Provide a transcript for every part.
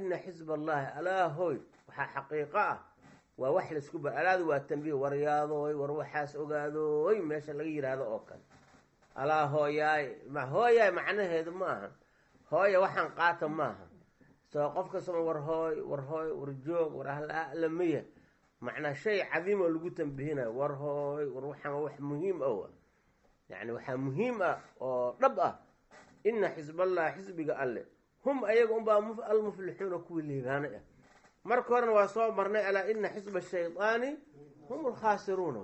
ina xisb allahi alaa hoy waxaa xaqiiqo ah waa wax laisku ba alaadu waa tambiih waryaadoy war waxaas ogaadooy meesha laga yidhaahdo oo kale alaa hooyaay ma hooyaay macnaheedu ma aha hooya waxaan qaata maaha soo qof kastama war hooy war hooy war joog war ahlamaya macnaa shay cadiim oo lagu tambihinayo war hooy war waxaan wax muhiim ah yani waxaa muhiim ah oo dhab ah ina xisballahi xisbiga alle hum ayaga unbaa almuflixuuna kuwii liibaanay ah marka horena waa soo marnay alaa ina xisba shaydaani hum alkhaasiruuna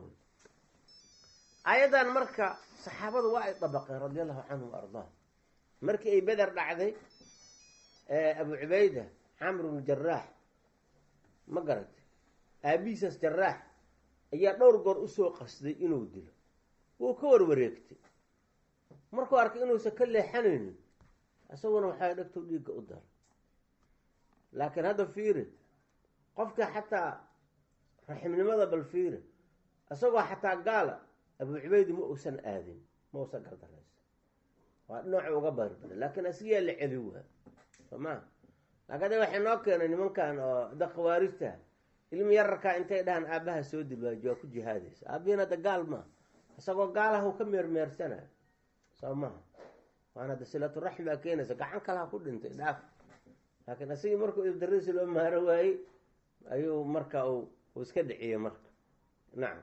ayadan marka saxaabadu waa ay dabaqeen radi allahu canhum ardaahum markii ay beder dhacday abu cubayda camr bnu jaraax ma garatay aabihiisaas jaraax ayaa dhowr goor usoo qasday inuu dilo wuu ka warwareegtay markuu arkay inuusan ka leexanaynin isaguna waxaa dhegtow dhiigga u dara laakiin hadda fiiri qofka xataa raximnimada bal fiiri isagoo xataa gaala abu cubaydi ma uusan aadin ma uusan gardaraysa waa dhinacu uga barbara laakiin asigaa la celi waa soo maa laakiin ada waxay noo keenay nimankan oo da khawaarijta ilmi yararkaa intay dhahaan aabaha soo dilwaaji waa ku jihaadaysa aabihiin hadda gaal maa isagoo gaalaha u ka meermeersanayo soo maha waana hadda silaturaxmi baa keenaysa gacan kalaha ku dhintay dhaaf laakiin asigii markuu ibdarisi loo maaro waayey ayuu marka uu iska dhiciyey marka nacam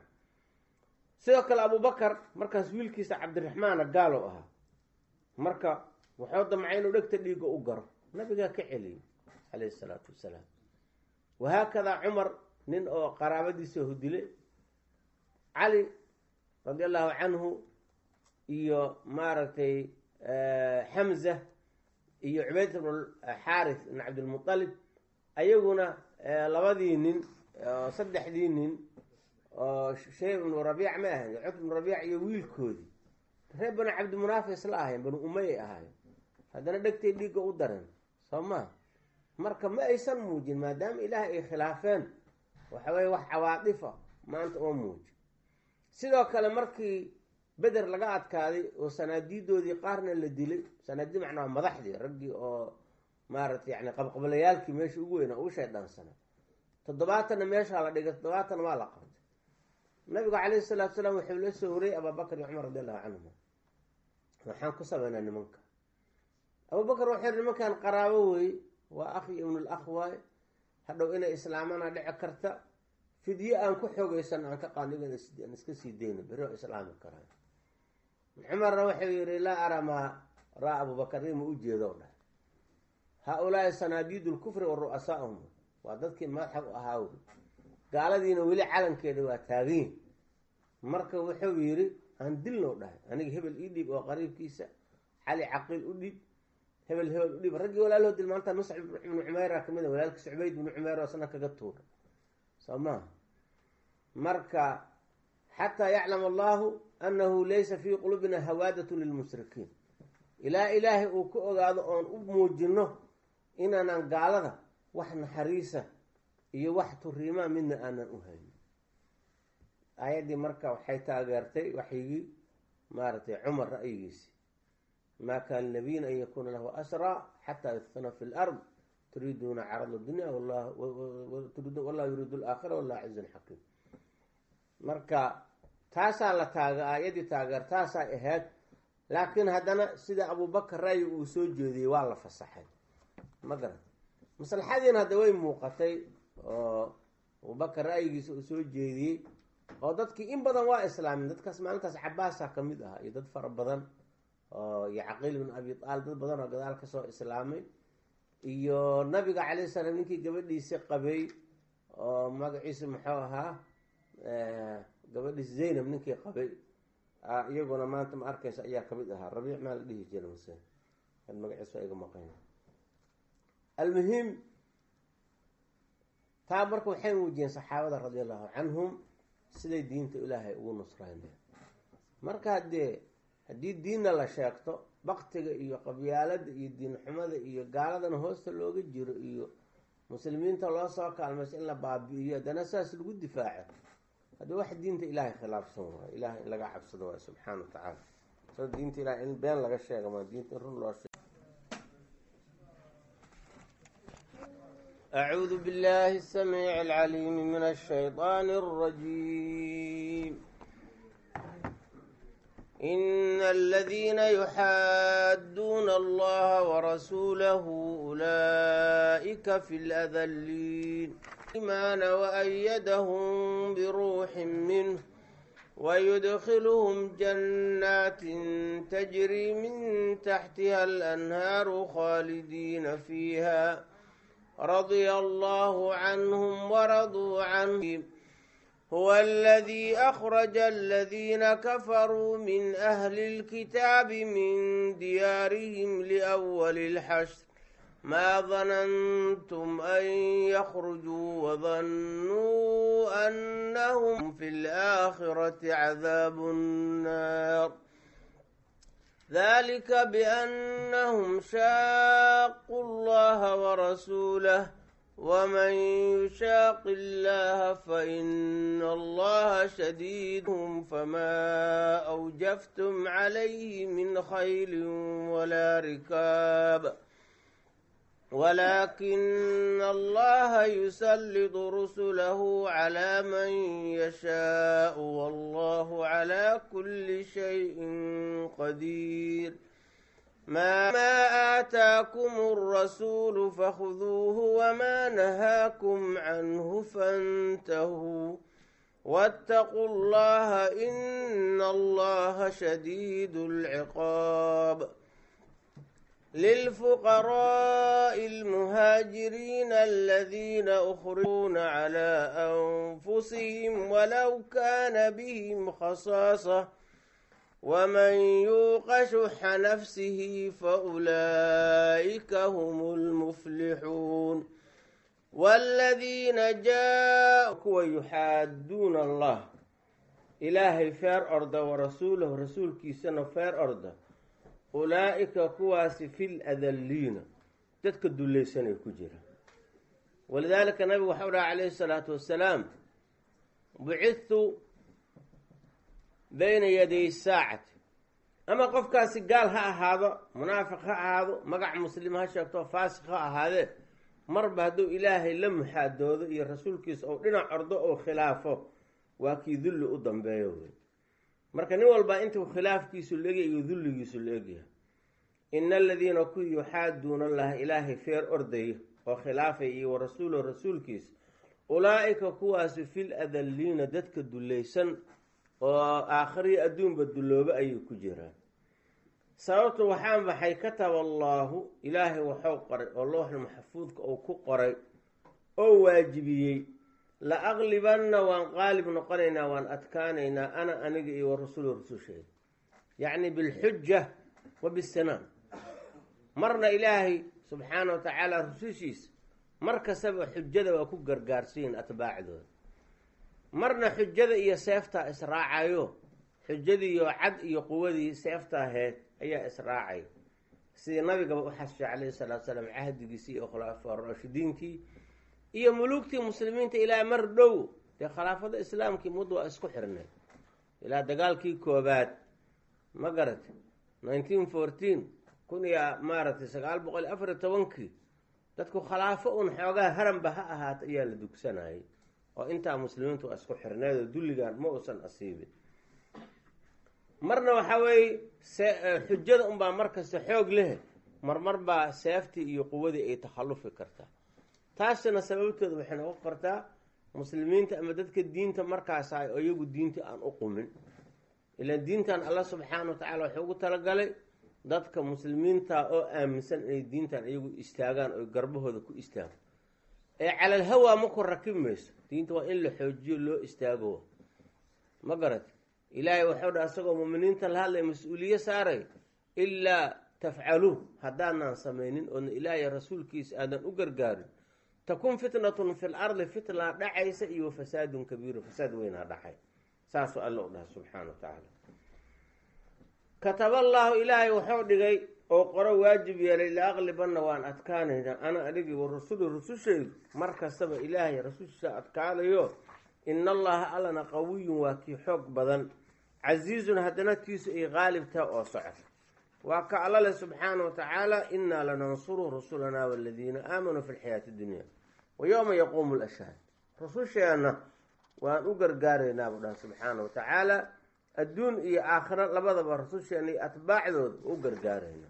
sidoo kale abubakar markaas wiilkiisa cabdiraxmaana gaalow ahaa marka wuxuu damcay inuu dhegta dhiigga u garo nabigaa ka celiyey calayhi isalaatu wassalaam wahaakadaa cumar nin oo qaraabadiisa hudile cali radi allahu canhu iyo maaragtay xamza iyo cubayd bn xaarith ibn cabdilmualib ayaguna labadii nin saddexdii nin oo shayb ibnu rabiic ma ahayn cutb ibnu rabiic iyo wiilkoodii reer banu cabdimunaafi isla ahayn banu umayay ahaayeen haddana dhegtay dhiigga u dareen soo maa marka ma aysan muujin maadaama ilaah ay khilaafeen waxa weye wax cawaadifa maanta oo muuji sidoo kale markii beder laga adkaaday oo sanaadiidoodii qaarna la dilay sanaadii macnaa madaxdii raggii oo maaragtay yani qabqablayaalkii meesha ugu weyna ugu shaydhaansanaa toddobaatanna meeshaa la dhigay toddobaatanna waa la qabtay nabigu calayhi salaatu salaam wuxuu la soo horeyey abubakar iyo cumar radi allahu canhuma waxaan ku sameynaa nimanka abubakar wuxuu yihi nimankan qaraabo wey waa akhi ibnul akh waaye hadhow inay islaamana dhici karta fidye aan ku xoogeysan aan ka qaadno aan iska sii dayno beri oo islaami karaan cumarna wuxuu yihi laa araa maa raa abubakar ima u jeedo dhahay haa-ulaai sanaadiidu lkufri wa ru'asaahum waa dadkii madaxa u ahaa wey gaaladiina weli calankeeda waa taaganyihin marka wuxuu yidhi aan dilnow dhahay aniga hebel ii dhiib oo qariibkiisa cali caqiil u dhiib hebel hebel u dhiib raggii walaaloo dil maanta muscab ibnu cumeyra kamid a walaalkiisa cubayd ibnu cumeer oo sana kaga tuura soo maha marka xataa yaclam allahu annahu laysa fii qulubina hawaadatun lilmushrikiin ilaa ilaahay uu ka ogaado oon u muujino inaanan gaalada wax naxariisa iyo wax turiimaa midna aanan u haynin aayaddii marka waxay taageertay waxyigii maaragtay cumar ra'yigiisi maa kaana nabiyin an yakuuna lahu asraa xataa yudfana fi lard turiiduuna carada dunya wallahu yuriidu alaakhira wallahu cizun xakiim marka taasaa la taaga aayaddii taageer taasaa ahayd laakiin haddana sida abubakar ra'yi uu soo jeediyey waa la fasaxay ma garat maslaxadiina hadda way muuqatay oo abubakar ra'yigiisa uu soo jeediyey oo dadkii in badan waa islaamin dadkaas maalintaas cabaasa ka mid ah iyo dad fara badan oo iyo caqiil bin abi aalib dad badan oo gadaal kasoo islaamay iyo nabiga calayh salaam ninkii gabadhiisi qabay oo magaciisa muxuu ahaa gabadhiis zaynab ninkii qabay iyaguna maanta ma arkaysa ayaa kamid ahaa rabiic maa la dhihi jira mase magaciis waa iga maqan almuhim taa marka waxay muujiyeen saxaabada radi allahu canhum siday diinta ilaahay ugu nusrayneen marka haddee haddii diinna la sheegto baktiga iyo qabyaalada iyo diin xumada iyo gaaladana hoosta looga jiro iyo muslimiinta loo soo kaalmayso in la baabi'iyo haddana saas lagu difaaco haddii wax diinta ilaahay khilaafsan waayo ilahay in laga cabsado waayo subxaana wa tacaala soo diinta ilahay in been laga sheega ma diinta in run loo sheego أعوذ بالله السميع العليم من الشيطان الرجيم إن الذين يحادون الله ورسوله أولئك في الأذلين إيمان وأيدهم بروح منه ويدخلهم جنات تجري من تحتها الأنهار خالدين فيها رضي الله عنهم ورضوا عنه هو الذي أخرج الذين كفروا من أهل الكتاب من ديارهم لأول الحشر ما ظننتم أن يخرجوا وظنوا أنهم في الآخرة عذاب النار ذلك بأنهم شاقوا الله ورسوله ومن يشاق الله فإن الله شديدهم فما أوجفتم عليه من خيل ولا ركاب ولكن الله يسلط رسله على من يشاء والله على كل شيء قدير ما ما آتاكم الرسول فخذوه وما نهاكم عنه فانتهوا واتقوا الله إن الله شديد العقاب للفقراء المهاجرين الذين أخرجون على أنفسهم ولو كان بهم خصاصة ومن يوق شح نفسه فأولئك هم المفلحون والذين جاءوا يحادون الله إلهي فير أرض ورسوله رسول كيسنا فير أرض ulaa'ika kuwaasi fil adalliina dadka dullaysanay ku jira walidaalika nabigu waxau dhaha calayhi salaatu wassalaam bucidtu bayna yaday saacati ama qofkaasi gaal ha ahaado munaafiq ha ahaado magac muslim ha sheegto faasiq ha ahaadee marba hadduu ilaahay la muxaadoodo iyo rasuulkiisa ou dhinac ordo oo khilaafo waa kii dulli u dambeeyo wey marka nin walbaa intuu khilaafkiisu laegyahay iyo dulligiisu la egyahay ina aladiina kuwii yuxaaduuna allaha ilaahay feer ordaya oo khilaafay iyo wa rasuulo rasuulkiisa ulaa'ika kuwaasi fil adalliina dadka dullaysan oo aakhiriyo adduunba dulloobe ayay ku jiraan sababtu waxaa maxay kataba allaahu ilaahay waxuu qoray oo looxul maxfuudka uu ku qoray oo waajibiyey la aqlibanna waan qaalib noqonaynaa waan adkaanaynaa ana aniga iyo wa rasuulu rasusheeda yacni bilxuja wa bisinaan marna ilaahay subxaana wa tacaala rusushiisa mar kastaba xujada waa ku gargaarsiyin atbaacdooda marna xujada iyo seeftaa israacayo xujadiiyo cad iyo quwadii seefta aheyd ayaa israacay sidii nabigaba u xasishay calayhi salaatu salaam cahdigiisii iyo khulafaa raashidiintii iyo muluugtii muslimiinta ilaa mar dhow dee khilaafada islaamkii mud waa isku xirnay ilaa dagaalkii koobaad ma garatay nineteen fourteen kun iyo maaragtay sagaal boqol iyo afar iyo tobankii dadku khilaafo un xoogaa haranba ha ahaata ayaa la dugsanayay oo intaa muslimiintu waa isku xirneed oo dulligan ma uusan asiibin marna waxaa weeye xujada unbaa markasta xoog leh marmar baa seeftii iyo quwadii ay takhallufi kartaa taasina sababtooda waxay noqon kartaa muslimiinta ama dadka diinta markaas ahay oo iyagu diinta aan u qumin ilaan diintan alla subxaana wa tacala wuxuu ugu talagalay dadka muslimiinta oo aaminsan inay diintan iyagu istaagaan oo garbahooda ku istaago ee calal hawaa ma ku rakib mayso diinta waa in la xoojiyo loo istaago ma garat ilaahay waxau dha asagoo muminiinta la hadlay mas-uuliye saaray ilaa tafcaluuh haddaadnaan samaynin oodna ilaahay rasuulkiisa aadan u gargaarin takun fitnatun fi l ardi fitnaa dhacaysa iyo fasaadun kabiiru fasaad weynaa dhacay saasuu alla u dhaha subxaana wa tacaala kataballaahu ilaahay wuxuu dhigay oo qoro waajib yeelay la aqlibanna waan adkaanaynaa ana anigii wa rasulu rusushaydu mar kastaba ilaahay rasushiisa adkaanayo ina allaha allana qawiyun waa kii xoog badan casiizun haddana tiisu ay qaalibtaha oo socota waa ka alla leh subxaana wa tacaala innaa lanansuru rusulanaa waladiina aamanuu fi lxayaati dunya wa yowma yaquumu lashhaad rususheenna waan u gargaaraynaa buu dhaha subxaana wa tacaala adduun iyo aakhiro labadaba rususheena iyo atbaacdooda u gargaaraynaa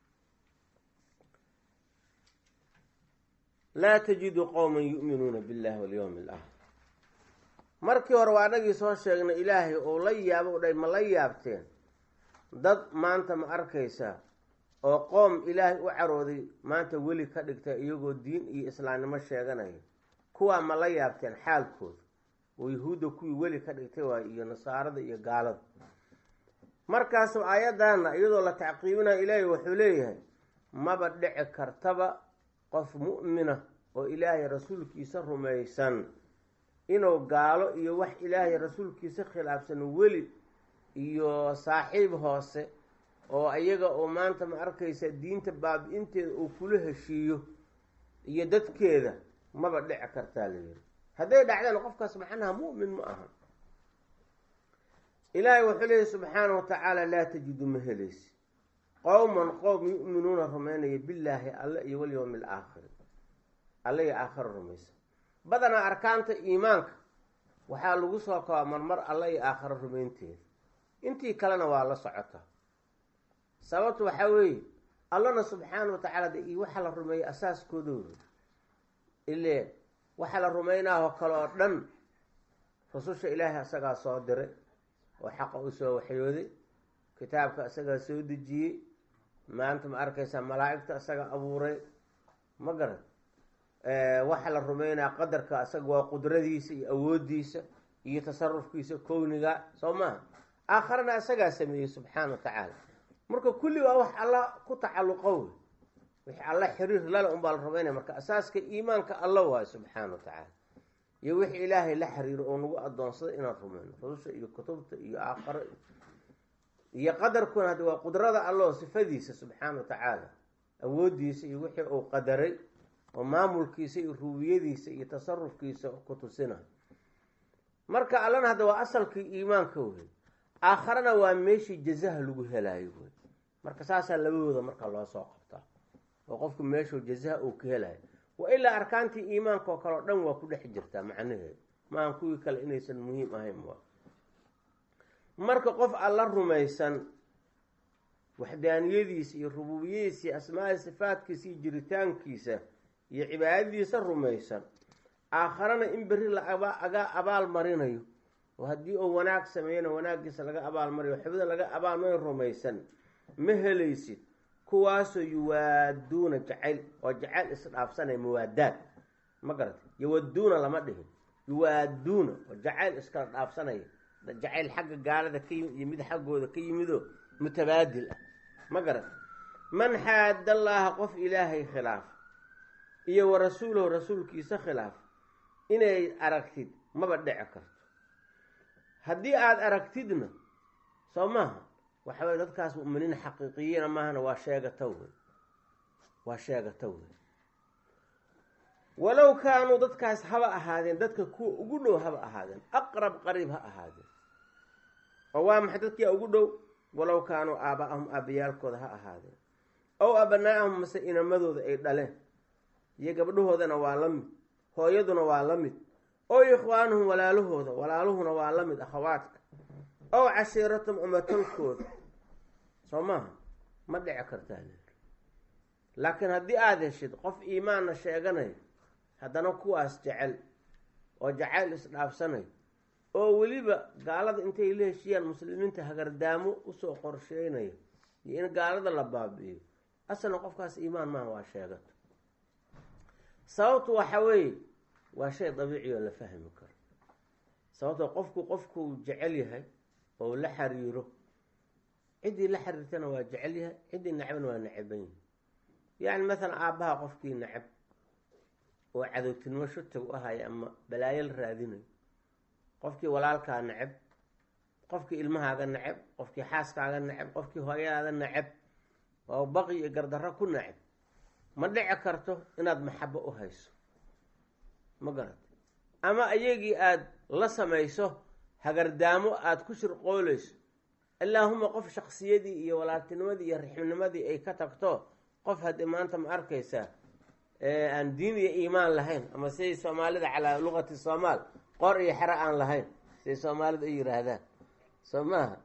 laa tajidu qowman yu'minuuna billahi walyowmi alaakhir markii hore waa anagii soo sheegnay ilaahay oo la yaabo dhay ma la yaabteen dad maanta ma arkaysaa oo qoom ilaahay u carooday maanta weli ka dhigta iyagoo diin iyo islaamnimo sheeganaya kuwaa ma la yaabteen xaalkooda oo yahuudda kuwii weli ka dhigtay waay iyo nasaarada iyo gaalada markaas aayaddaana iyadoo la tacqiibinaya ilaahay wuxuu leeyahay maba dhici kartaba qof mu'mina oo ilaahay rasuulkiisa rumaysan inuu gaalo iyo wax ilaahay rasuulkiisa khilaafsan weli iyo saaxiib hoose oo ayaga oo maanta ma arkaysa diinta baabi-inteeda uu kula heshiiyo iyo dadkeeda maba dhici kartaa la yiri hadday dhacdaan qofkaas macnaha mu'min ma aha ilaahay wuxuu leeyahy subxaana wa tacaala laa tajidu ma helaysi qowman qowm yu'minuuna rumaynaya billaahi alle iyo walyowmi alaakhiri alle iyo aakhira rumaysan badanaa arkaanta iimaanka waxaa lagu soo kabaa marmar alle iyo aakhiro rumaynteeda intii kalena waa la socotaa sababtu waxaa weeye allana subxaana wa tacaala de iyo waxaa la rumeeyey asaaskoodooda ile waxaa la rumaynaahoo kale oo dhan rususha ilaahay asagaa soo diray oo xaqa u soo waxyooday kitaabka asagaa soo dejiyey maanta ma arkaysaa malaa'igta asaga abuuray ma garan waxaa la rumeynaya qadarka asaga waa qudradiisa iyo awoodiisa iyo tasarufkiisa kowniga soo maaha aakharana asagaa sameeyey subxaana wa tacaala marka kulli waa wax alla ku tacalluqo wey wixii alla xiriir lale unbaa la rumeynaya marka asaaska iimaanka alla waayo subxaana wa tacaala iyo wixii ilaahay la xiriiro oo nagu adoonsaday inaan rumeyno rususha iyo kutubta iyo aakharo iyo qadarkuna haddi waa qudrada alloo sifadiisa subxaana wa tacaala awoodiisa iyo wixii uu qadaray oo maamulkiisa iyo ruubiyadiisa iyo tasarufkiisa ku tusina marka allana hadda waa asalkii iimaanka wey aakharana waa meeshii jazaha lagu helaayo wey marka saasaa labadooda marka loo soo qabtaa oo qofku meeshuu jazaha uu ka helayo wa ilaa arkaantii iimaanka oo kale o dhan waa ku dhex jirtaa macnaheedu maahan kuwii kale inaysan muhiim ahayn waa marka qof alla rumaysan waxdaaniyadiisa iyo rububiyadiisa iyo asmaai sifaadkiisa iyo jiritaankiisa iyo cibaadadiisa rumaysan aakharana in berri laaga abaal marinayo oo haddii uu wanaag sameeyana wanaaggiisa laga abaalmariyo xubida laga abaalmariyo rumaysan ma helaysid kuwaasoo yuwaaduuna jacayl oo jacayl isdhaafsanaya muwaadaad ma garatay yawaduuna lama dhihin yuwaaduuna oo jacayl iskala dhaafsanaya jacayl xagga gaalada ka yimid iyo mid xaggooda ka yimidoo mutabaadil ah ma garat man xaadallaaha qof ilaahay khilaaf iyo wa rasuulahu rasuulkiisa khilaaf inay aragtid maba dhici karto haddii aada aragtidna soo maaha waxa weye dadkaas mu'miniin xaqiiqiyiina maahana waa sheegata wey waa sheegata wey walow kaanuu dadkaas haba ahaadeen dadka kuwa ugu dhow haba ahaadeen aqrab qariib ha ahaadeen oo waa maxay dadkia ugu dhow walow kaanuu aaba'ahum aabayaalkooda ha ahaadeen ow abanaa'ahum mase inamadooda ay dhaleen iyo gabdhahoodana waa la mid hooyaduna waa la mid ow ikhwaanuhum walaalahooda walaaluhuna waa la mid akhawaadka ow cashiiratum umatolkooda soo maaha ma dhici kartaa laakiin haddii aada heshid qof iimaanna sheeganayo haddana kuwaas jecel oo jacayl isdhaafsanayo oo weliba gaalada intay la heshiyaan muslimiinta hagardaamo usoo qorsheynayo iyo in gaalada la baabi'iyo asalna qofkaas iimaan maaha waa sheegato sababtu waxa weeye waa shay dabiici oo la fahmi karo sababtoo qofku qofkuu jecel yahay oo la xiriiro ciddii la xiriirtana waa jecel yahay ciddii nacbana waa nacaban yahay yacni maalan aabbaha qofkii nacab oo cadowtinimo shutag u ahaya ama balaayo la raadinayo qofkii walaalkaa nacab qofkii ilmahaaga nacab qofkii xaaskaaga nacab qofkii hooyadaada nacab oo baqi iyo gardarro ku nacab ma dhici karto inaad maxabo u hayso ma garata ama ayagii aada la samayso hagardaamo aada ku shirqoolayso allaahuma qof shaksiyadii iyo walaaltinimadii iyo rixmnimadii ay ka tagto qof haddii maanta ma arkaysaa aan diin iyo iimaan lahayn ama siday soomaalida calaa luqati soomaal qor iyo xero aan lahayn siday soomaalida u yihaahdaan soo maaha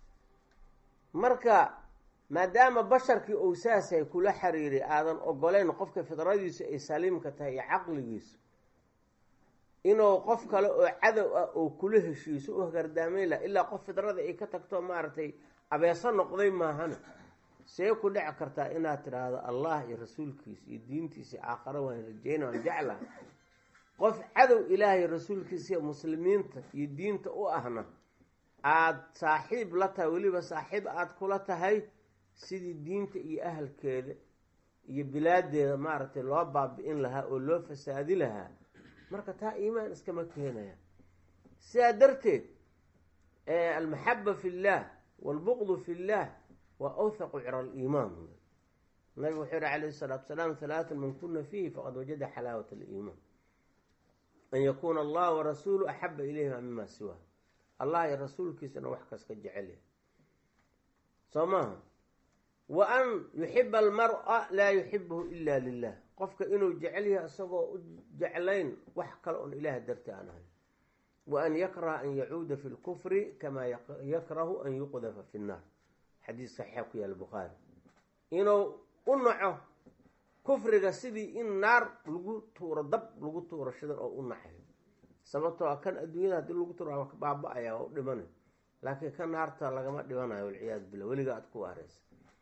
marka maadaama basharkii uu saasay kula xiriiray aadan ogoleyn qofka fidradiisu ay saliimka tahay iyo caqligiisu inuu qof kale oo cadow ah oo kula heshiiso u hagardaameyn laha ilaa qof fidrada ay ka tagto maaragtay abeeso noqday maahana see ku dhici kartaa inaad tidhaahdo allah iyo rasuulkiisa iyo diintiisa aakhare waan rajeyna waan jeclaha qof cadow ilaahay rasuulkiisa iyo muslimiinta iyo diinta u ahna aada saaxiib la tahay weliba saaxiib aada kula tahay sidii diinta iyo ahalkeeda iyo bilaadeeda maaragtay loo baabi-in lahaa oo loo fasaadi lahaa marka taa iimaan iskama keenaya sidaa darteed almaxaba fi llah waalbuqdu fi llah waa awthaqu cira aliimaan nabigu wuxuu yihi calayhi salaatu salaam halaatun man kuna fiihi faqad wajada xalaawat aliimaan an yakuuna allah warasuulu axaba ilayhima mima siwaa allah iyo rasuulkiisana wax kas ka jecel yahay soo maaha wa an yuxiba almara laa yuxibuhu ila lilah qofka inuu jecel yahay isagoo u jeclayn wax kale oon ilaah darti aan ahayn wa an yakraha an yacuuda fi lkufri kamaa yakrahu an yuqdafa fi nnaar xadiis saxiixa ku yaala bukhaari inuu u naco kufriga sidii in naar lagu tuuro dab lagu tuuro shidan oo u nacayo sababtoo a kan adduunyada haddii lagu tuuro waa baaba-aya waa u dhimanay laakiin ka naarta lagama dhimanayo walciyaadu billah weliga aada ku waareysa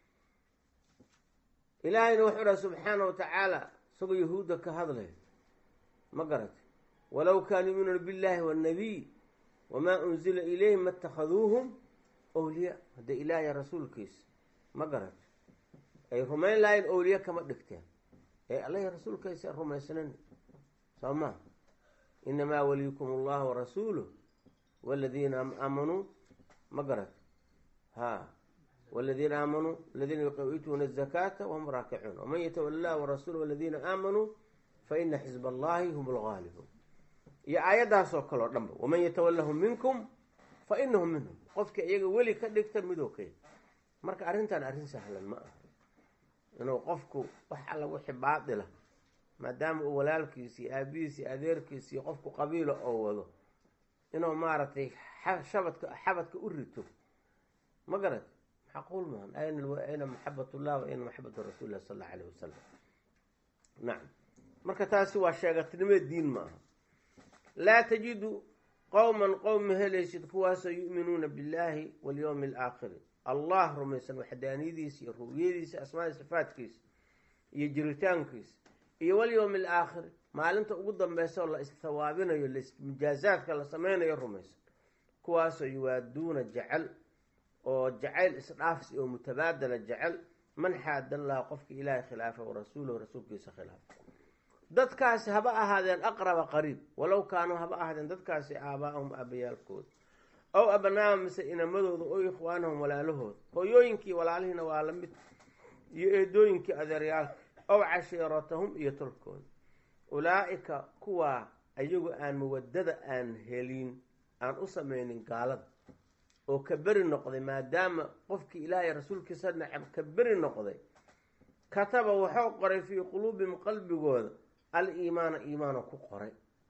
ilaahayna wuxuu dhaha subxaana wa tacaala isagoo yahuudda ka hadlay ma garata walow kaanuu yuminuuna billahi waannabiy wamaa unzila ilayhim ma اtakhaduuhum owliya hadda ilaahiy rasuulkiisa ma garata ay rumayn lahayn owliye kama dhigteen ee allahi rasuulkiisa rumaysnan soo maa inamaa waliyukum allah warasuuluh waladiina aamanuu ma garata ha wladiina aamanuu aladiina yuqituuna الzakaata wahum raakicuun waman yatawala lah warasuul waladiina aamanuu faina xizb allahi hum lgaalibuun iyo aayaddaasoo kaleo dhanba waman yatawalahum minkum fa inahum minhum qofka iyaga weli ka dhigta midoo kay marka arrintan arrin sahlan ma aha inuu qofku wax alla wixi baatila maadaama uu walaalkiisi iyo aabihiisi iyo adeerkiisi iyo qofku qabiila oo wado inuu maaragtay shabadka xabadka u rito ma garat macquul maahan ayna maxabat ullah wa ayna maxabatu rasuuli lah sal alla alayh wasalam nacam marka taasi waa sheegatnimo diin ma aha laa tajidu qowman qowm ma helaysid kuwaasoo yu'minuuna billahi walyowmi alaakhiri allah rumaysan waxdaaniyadiisa iyo ru'yadiisa asmaadi sifaadkiisa iyo jiritaankiisa iyo walyowmi alaakhiri maalinta ugu dambeysa oo la istawaabinayo mujaazaadka la sameynayo rumaysan kuwaasoo yuwaaduuna jecel oo jacayl isdhaafs oo mutabaadala jecel man xaadallah qofka ilaahay khilaafa warasuulahu rasuulkiisa khilaafa dadkaasi haba ahaadeen aqraba qariib walow kaanuu haba ahaadeen dadkaasi aabaa'ahum aabayaalkooda ow abnaama mise inamadooda oo ikhwaanahum walaalahooda hooyooyinkii walaalihiina waa la mid iyo eedooyinkii adeeryaalka ow cashiiratahum iyo tolkooda ulaa'ika kuwaa ayagu aan mawadada aan helin aan u samaynin gaalada oo ka beri noqday maadaama qofkii ilaahay rasuulkiisa nacab ka beri noqday kataba wuxuu qoray fii quluubihim qalbigooda al-iimaana iimaana ku qoray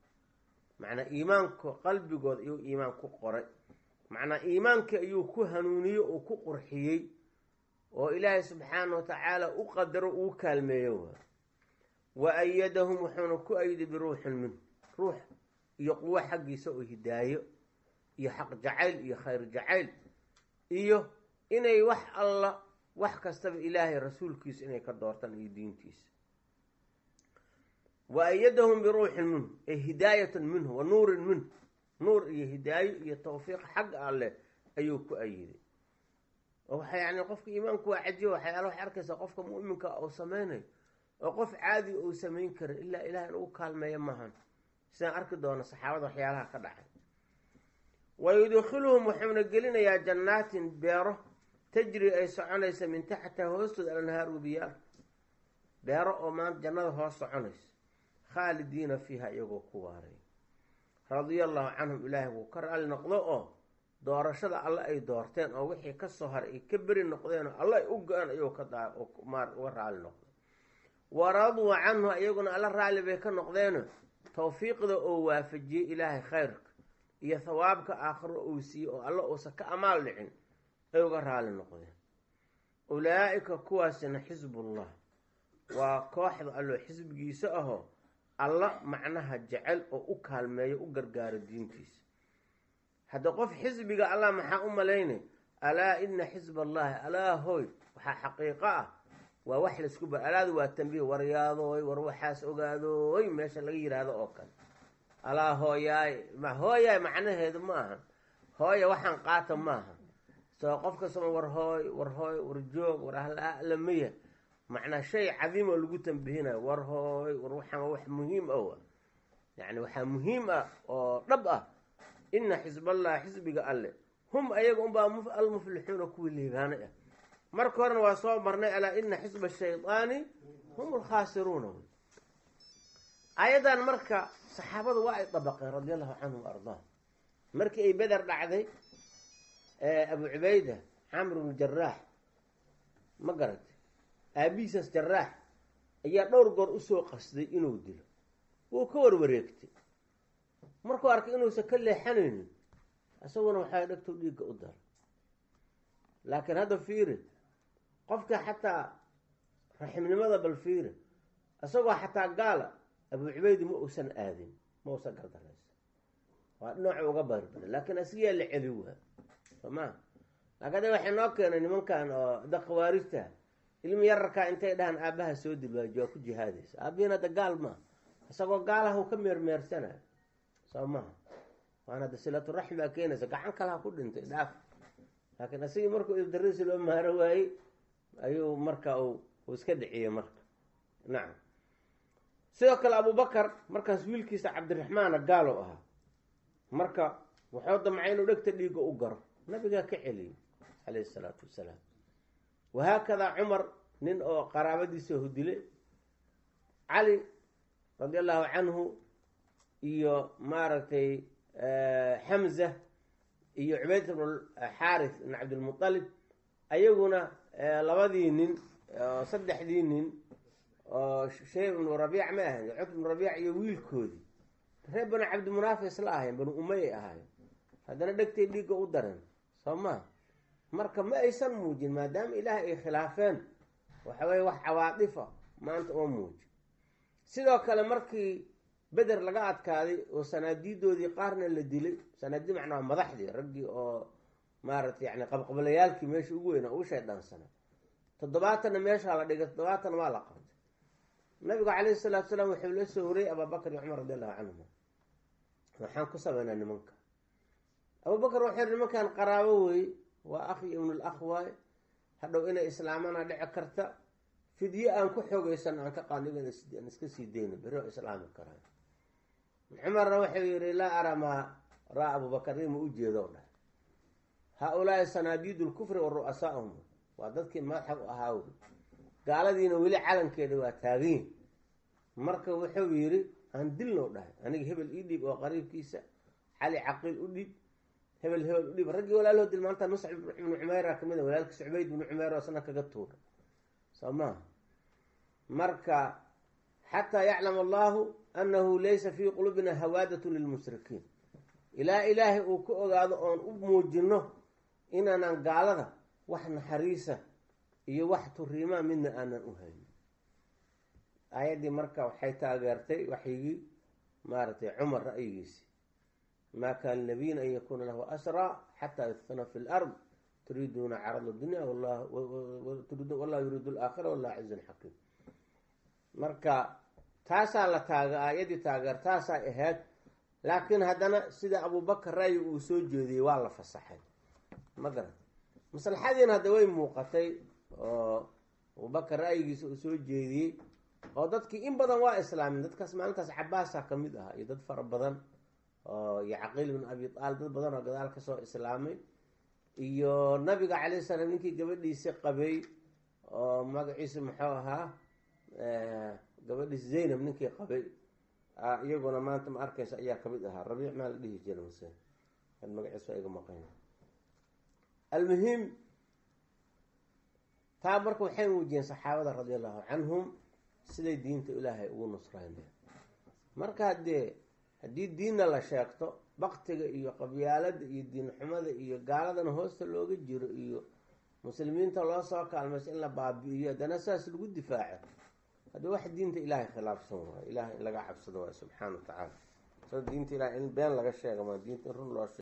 macnaa iimaanka qalbigooda ayuu iimaan ku qoray macnaa iimaankii ayuu ku hanuuniyey oo ku qurxiyey oo ilaahay subxaana wa tacaala u qadaro uu kaalmeeyo waa wa ayadahum wuxuuna ku ayday biruuxin minhu ruux iyo quwo xaggiisa oo hidaayo iyo xaq jacayl iyo khayr jacayl iyo inay wax alla wax kastaba ilaahay rasuulkiisa inay ka doortaan iyo diintiisa wa ayadahum biruuxin minhu ay hidaayatan minhu wa nuurin minhu nuur iyo hidaayo iyo tawfiiq xagga alleh ayuu ku ayiday oo waxa yani qofka iimaanku waa cajiba waxyaala waxay arkaysaa qofka mu'minka uu sameynayo oo qof caadi uu samayn karin ilaa ilaah in ugu kaalmeeya maahan sidaan arki doono saxaabada waxyaalaha ka dhacay wa yudkhiluhum wuxuuna gelinayaa jannaatin beero tajri ay soconaysa min taxtiha hoostooda alanhaar webiyaal beero oo maanta jannada hoos soconaysa khaalidiina fiiha iyagoo ku waaray radia allahu canhum ilaahay wuu ka raali noqdo oo doorashada alle ay doorteen oo wixii kasoo haray ay ka beri noqdeen oo alle ay u go-aan ayuu ka uga raali noqday waraduu canhu iyaguna alla raalli bay ka noqdeeno tawfiiqda oo waafajiyey ilaahay khayrka iyo thawaabka aakhiro uu siiyey oo alla uusan ka amaal dhicin ay uga raali noqdeen ulaa'ika kuwaasina xisbullah waa kooxda alloo xisbigiisa ahoo alla macnaha jecel oo u kaalmeeyo u gargaaro diintiisa hadda qof xisbiga allah maxaa u malaynay alaa ina xisba allahi alaa hoy waxaa xaqiiqo ah waa wax laisku ba alaadu waa tambiih waryaadoy war waxaas ogaadooy meesha laga yidhaahdo oo kale alaa hooyaay ma hooyaay macnaheedu ma aha hooya waxaan qaata maaha soo qof kastama war hooy war hooy war joog war ahlamaya macnaa shay cadiimoo lagu tambihinayo war hooy war waxaan wax muhiim ah yani waxaa muhiim ah oo dhab ah ina xisballah xisbiga alle hum ayaga unbaa almuflixuuna kuwii liibaanay ah marka horena waa soo marnay alaa ina xisba shaydaani hum alkhaasiruuna ayadan marka saxaabadu waa ay dabaqeen radi allahu canhum wa ardaah markii ay beder dhacday abu cubayda camr bnu jaraax ma garatay aabihiisaas jaraax ayaa dhowr goor usoo qasday inuu dilo wuu ka warwareegtay markuu arkay inuusan ka leexanaynin isaguna waxaa dhegtow dhiigga u dara laakiin hadda fiiri qofka xataa raximnimada bal fiiri isagoo xataa gaala abu cubaydi ma uusan aadin ma uusan gardaraysa waa dhinacu uga barbada laakiin asigaa la celi waa soo maa laakiin ada waxay noo keenay nimankan oo da khawaarijta ilmi yararkaa intay dhahaan aabaha soo dilwaaji waa ku jihaadaysa aabihiin hadda gaal maa isagoo gaalaha u ka meermeersanayo soo maha waana da silaturaxim baa keenaysa gacan kalaha ku dhintay dhaaf laakiin asigii markuu ibdarisi loo maaro waayey ayuu marka uu iska dhiciyey marka nacam sidoo kale abubakar markaas wiilkiisa cabdiraxmaana gaalow ahaa marka wuxuu damcay inuu dhegta dhiigga u garo nabigaa ka celiyey calayhi isalaatu wassalaam wahaakadaa cumar nin oo qaraabadiisa hudile cali radi allahu canhu iyo maaragtay xamza iyo cubayd bnu xaarith ibn cabdilmutalib ayaguna labadii nin saddexdii nin oo shayb ibnu rabiic ma ahayn cutb ibnu rabiic iyo wiilkoodii reer banu cabdimunaafi isla ahayn banu umayay ahaayeen haddana dhegtay dhiigga u dareen soo maa marka ma aysan muujin maadaama ilaahay ay khilaafeen waxa weye wax cawaadifa maanta oo muuji sidoo kale markii beder laga adkaaday oo sanaadiidoodii qaarna la dilay sanaadii macnaa madaxdii raggii oo maaragtay yani qabqablayaalkii meesha ugu weynaa ugu shaydhaansana toddobaatanna meeshaa la dhigay toddobaatanna waa la qabtay nabigu calayhi salaatu salaam wuxuu la soo wariyey abaabakar iyo cumar radi allahu canhuma waxaan ku sameynaa nimanka abubakar wuxuu yihi nimankan qaraabo wey waa akhi ibnul akh waaye hadhow inay islaamana dhici karta fidye aan ku xoogeysan aan ka qaadnigan aan iska sii deyno beri oo islaami karaan cumarna wuxuu yihi laa araa maa raa abubakar ima u jeedo dhah haa-ulaai sanaadiidu lkufri wa ru'asaahum waa dadkii madaxa u ahaa wey gaaladiina weli calankeeda waa taaganyihin marka wuxuu yidhi aan dilnow dhahay aniga hebel ii dhiib oo qariibkiisa cali caqiil u dhiib hebel hebel u dhiib raggii walaalahoo dil maanta muscab ibnu cumeyra kamid a walaalkiisa cubayd ibnu cumeer oo sana kaga tuura soo maha marka xataa yaclam allahu annahu laysa fii qulubina hawaadatun lilmushrikiin ilaa ilaahay uu ka ogaado oon u muujino inaanan gaalada wax naxariisa iyo wax turiimaa midna aanan u haynin aayaddii marka waxay taageertay waxyigii maaragtay cumar ra'yigiisi maa kaana nabiyin an yakuuna lahu asraa xataa yudfana fi lard turiiduuna carada dunya wallahu yuriidu alaakhira wallahu cizun xakiim marka taasaa la taaga aayaddii taageer taasaa ahayd laakiin haddana sida abubakar ra'yi uu soo jeediyey waa la fasaxay ma garan maslaxadiina hadda way muuqatay oo abubakar ra'yigiisa uu soo jeediyey oo dadkii in badan waa islaamin dadkaas maalintaas cabaasa ka mid ah iyo dad fara badan oo iyo caqiil ibn abi aalib dad badan oo gadaal ka soo islaamay iyo nabiga calayh salaam ninkii gabadhiisi qabay oo magaciisa muxuu ahaa gabadhiisi zaynab ninkii qabay iyaguna maanta ma arkaysa ayaa kamid ahaa rabiic maa la dhihi jira mase magaciisa waa iga maqan almuhim taa marka waxay muujiyeen saxaabada radi allahu canhum siday diinta ilaahay ugu nusrayneen marka haddee haddii diinna la sheegto baktiga iyo qabyaalada iyo diinxumada iyo gaaladana hoosta looga jiro iyo muslimiinta loo soo kaalmayso in la baabi'iyo haddana saas lagu difaaco haddii wax diinta ilaahay khilaafsan waayo ilahay in laga cabsado waayo subxaana wa tacaala soo diinta ilahay in been laga sheega maa diinta in run loo sheego